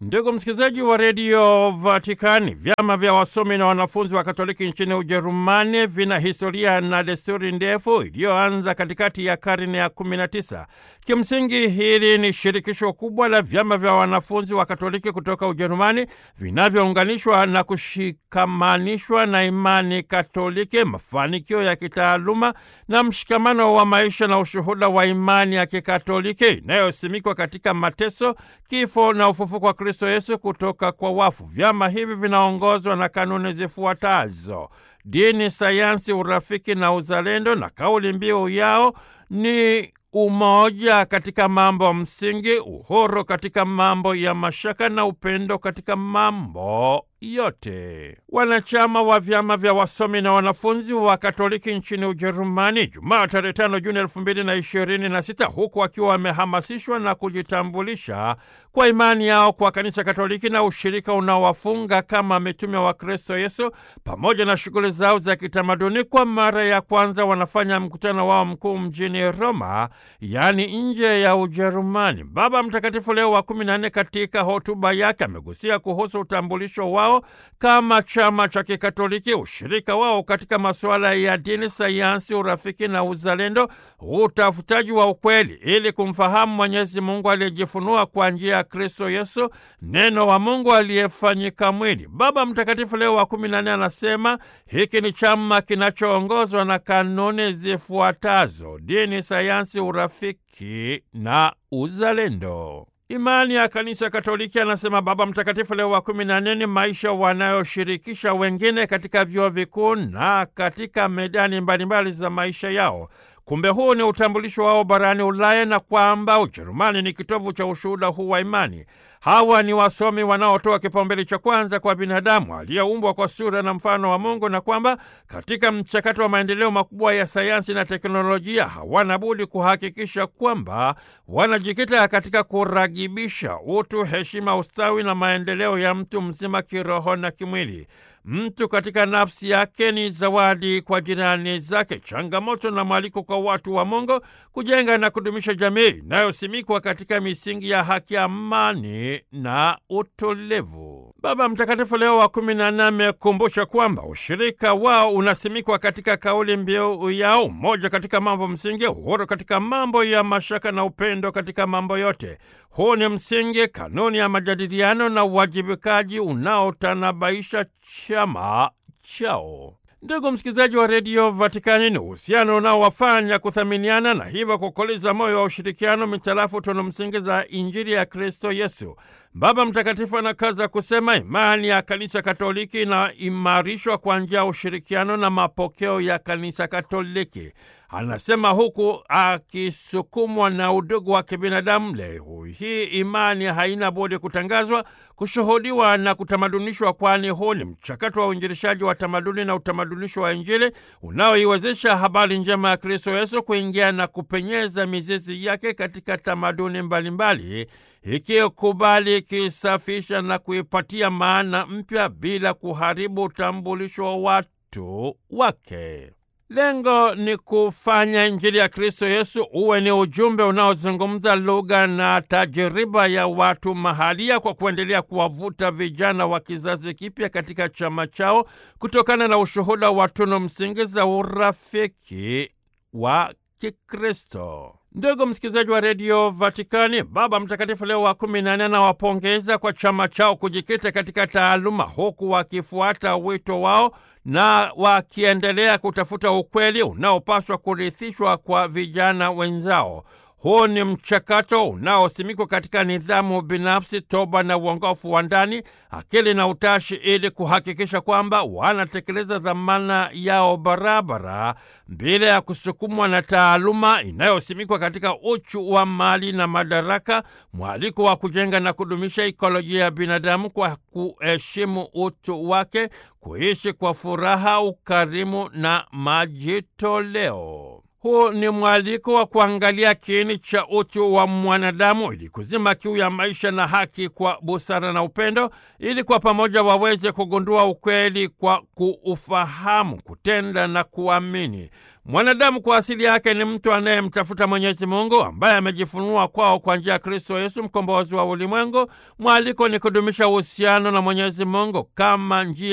Ndugu msikilizaji wa redio Vatikani, vyama vya wasomi na wanafunzi wa Katoliki nchini Ujerumani vina historia na desturi ndefu iliyoanza katikati ya karne ya 19. Kimsingi, hili ni shirikisho kubwa la vyama vya wanafunzi wa Katoliki kutoka Ujerumani vinavyounganishwa na kushikamanishwa na imani Katoliki, mafanikio ya kitaaluma na mshikamano wa maisha na ushuhuda wa imani ya Kikatoliki inayosimikwa katika mateso, kifo na ufufuko wa Kristo Yesu kutoka kwa wafu. Vyama hivi vinaongozwa na kanuni zifuatazo: dini, sayansi, urafiki na uzalendo, na kauli mbiu yao ni umoja katika mambo msingi, uhuru katika mambo ya mashaka na upendo katika mambo yote. Wanachama wa vyama vya wasomi na wanafunzi wa Katoliki nchini Ujerumani Jumaa tarehe tano Juni elfu mbili na ishirini na sita huku wakiwa wamehamasishwa na kujitambulisha kwa imani yao kwa Kanisa Katoliki na ushirika unaowafunga kama mitume wa Kristo Yesu pamoja na shughuli zao za kitamaduni, kwa mara ya kwanza wanafanya mkutano wao mkuu mjini Roma, yaani nje ya Ujerumani. Baba Mtakatifu Leo wa kumi na nne katika hotuba yake amegusia kuhusu utambulisho wao kama chama cha Kikatoliki, ushirika wao katika masuala ya dini, sayansi, urafiki na uzalendo, utafutaji wa ukweli ili kumfahamu Mwenyezi Mungu aliyejifunua kwa njia ya Kristo Yesu, neno wa Mungu aliyefanyika mwili. Baba Mtakatifu Leo wa kumi na nne anasema hiki ni chama kinachoongozwa na kanuni zifuatazo: dini, sayansi, urafiki na uzalendo. Imani ya Kanisa Katoliki, anasema Baba Mtakatifu Leo wa kumi na nne, ni maisha wanayoshirikisha wengine katika vyuo vikuu na katika medani mbalimbali za maisha yao. Kumbe huu ni utambulisho wao barani Ulaya na kwamba Ujerumani ni kitovu cha ushuhuda huu wa imani. Hawa ni wasomi wanaotoa kipaumbele cha kwanza kwa binadamu aliyeumbwa kwa sura na mfano wa Mungu, na kwamba katika mchakato wa maendeleo makubwa ya sayansi na teknolojia hawana budi kuhakikisha kwamba wanajikita katika kuragibisha utu, heshima, ustawi na maendeleo ya mtu mzima kiroho na kimwili. Mtu katika nafsi yake ni zawadi kwa jirani zake, changamoto na mwaliko kwa watu wa Mungu kujenga na kudumisha jamii inayosimikwa katika misingi ya haki, amani na utulivu. Baba Mtakatifu Leo wa kumi na nne amekumbusha kwamba ushirika wao unasimikwa katika kauli mbiu yao, umoja katika mambo msingi, uhuru katika mambo ya mashaka na upendo katika mambo yote. Huu ni msingi, kanuni ya majadiliano na uwajibikaji unaotanabaisha chama chao. Ndugu msikilizaji wa redio Vatikani, ni uhusiano unaowafanya kuthaminiana na hivyo kukoleza moyo wa ushirikiano mitarafu tunu msingi za Injili ya Kristo Yesu. Baba Mtakatifu anakaza kusema imani ya Kanisa Katoliki inaimarishwa kwa njia ya ushirikiano na mapokeo ya Kanisa Katoliki. Anasema huku akisukumwa na udugu wa kibinadamu. Leo hii imani haina budi kutangazwa, kushuhudiwa na kutamadunishwa, kwani huu ni mchakato wa uinjilishaji wa tamaduni na utamadunisho wa Injili unaoiwezesha habari njema ya Kristo Yesu kuingia na kupenyeza mizizi yake katika tamaduni mbalimbali, ikikubali, ikisafisha na kuipatia maana mpya bila kuharibu utambulisho wa watu wake. Lengo ni kufanya Injili ya Kristo Yesu uwe ni ujumbe unaozungumza lugha na tajiriba ya watu mahalia, kwa kuendelea kuwavuta vijana wa kizazi kipya katika chama chao kutokana na ushuhuda wa tunu msingi za urafiki wa Kikristo. Ndugu msikilizaji wa redio Vatikani, Baba Mtakatifu Leo wa kumi na nne anawapongeza kwa chama chao kujikita katika taaluma, huku wakifuata wito wao na wakiendelea kutafuta ukweli unaopaswa kurithishwa kwa vijana wenzao. Huu ni mchakato unaosimikwa katika nidhamu binafsi, toba na uongofu wa ndani, akili na utashi, ili kuhakikisha kwamba wanatekeleza dhamana yao barabara bila ya kusukumwa na taaluma inayosimikwa katika uchu wa mali na madaraka, mwaliko wa kujenga na kudumisha ikolojia ya binadamu kwa kuheshimu utu wake, kuishi kwa furaha, ukarimu na majitoleo. Huu ni mwaliko wa kuangalia kiini cha utu wa mwanadamu ili kuzima kiu ya maisha na haki kwa busara na upendo, ili kwa pamoja waweze kugundua ukweli kwa kuufahamu, kutenda na kuamini. Mwanadamu kwa asili yake ni mtu anayemtafuta Mwenyezi Mungu ambaye amejifunua kwao kwa njia ya Kristo Yesu, mkombozi wa ulimwengu. Mwaliko ni kudumisha uhusiano na Mwenyezi Mungu kama njia